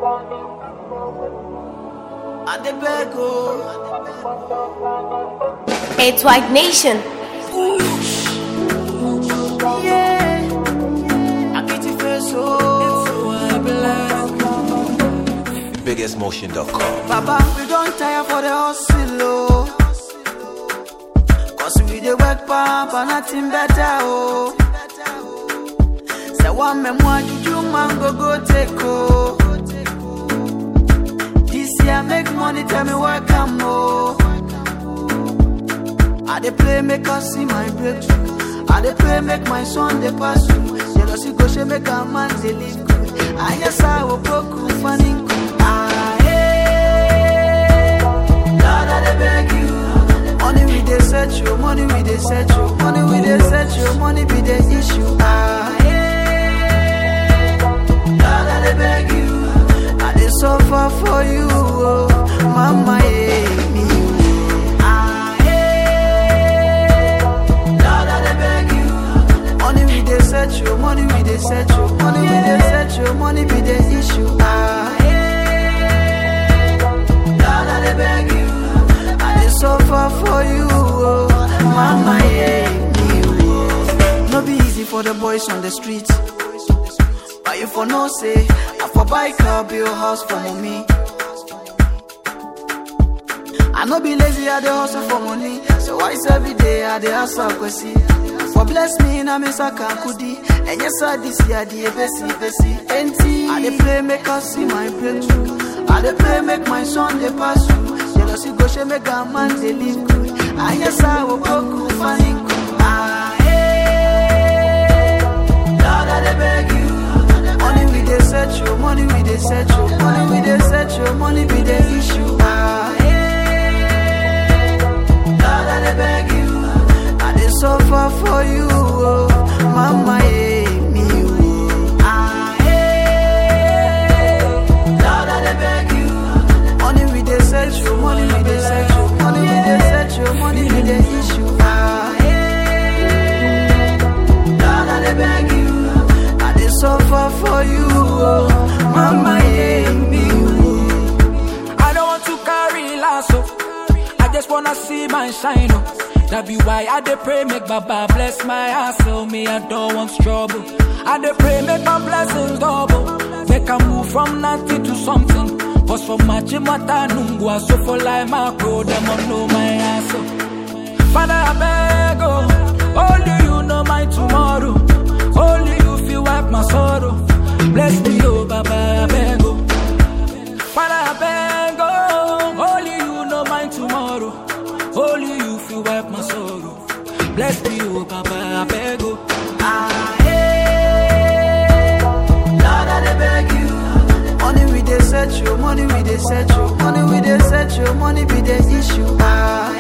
I dey beg oh. It's White Nation. Yeah. I get your face oh. I be like, BiggestMotion.com. Baba, we don't tire for the hustle oh. Cause we dey work pump and nothing better oh. Say one me more juju man go go take oh. This year make money tell me where come oh. I dey play make us see my breakthrough. I dey pray make my son dey pass through. Jealousy go she make a man dey live good. I guess I will broke funny. Ah, hey. Lord, I dey beg you. Money we dey search you, money we dey search you, money we dey search you, money be the issue. Ah, hey. Lord, I dey beg you. I dey suffer for you, oh. Mama, yeah, me. oh. Ah, hey. Lord, I dey beg you. Money we dey search you, money we dey search you, money we dey search you, money be the issue. Ah, hey. Lord, I dey beg you. I dey suffer for you, oh. Mama, yeah, me, oh. No be easy for the boys on the street. But you for no say, I for buy car, build house for mommy. I no be lazy, I dey hustle for money. So why is every day I dey hustle kwesi? For bless me na me saka kudi. And yes, I this year the besi besi. Enti I dey pray make us see my breakthrough. I dey pray make my son dey pass through. Jealousy go she make a man dey live good. And yes, I will go cool funny. Ah, hey. Lord, I dey beg you. Money we dey search you, money we dey search you, money we dey search you, money be the issue. Ah, hey. Lord, I dey beg you. I dey suffer for you, oh. Mama, yeah, me, oh. Ah, hey. Lord, I dey beg you. Money we dey search you, money we dey search you, money we dey search you, money be the issue. Ah, hey. Lord, I dey beg you. I dey suffer for you, oh. Mama, yeah, me, oh. I don't want to carry lasso. I just wanna see my shine. Oh. That be why I dey pray, make Baba bless my hustle. Me, I don't want trouble. I dey pray, make my blessings double. Make I move from nothing to something. Cause for my chimata nungwa, so for life, my crow, them on know my hustle. Father, I beg, oh, only you know my tomorrow. Only you feel wipe my sorrow. Bless me, oh, Baba, I beg, oh. Father, I beg, oh, only you know my tomorrow. Only you feel wipe my sorrow. Bless me, oh, Baba, I beg, oh. Ah, hey. Lord, I dey beg you. Money we dey search you, money we dey search you, money we dey search you, money be the issue. Ah,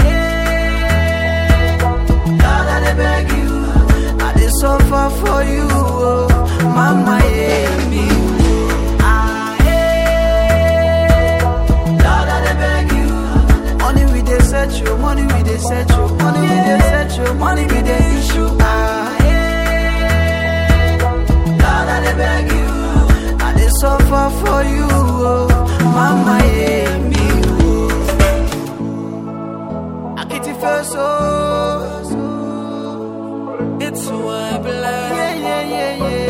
hey. Lord, I dey beg you. I dey suffer for you, oh. Mama, yeah, me. oh. Ah, hey. Lord, I dey beg you. Money we dey search you, money we dey search you, money we dey search you, money be the issue. Ah, hey. Lord, I dey beg you. I dey suffer for you, oh. Mama, yeah, me, oh. I get it first, oh. It's who I be like. Yeah, yeah, yeah, yeah.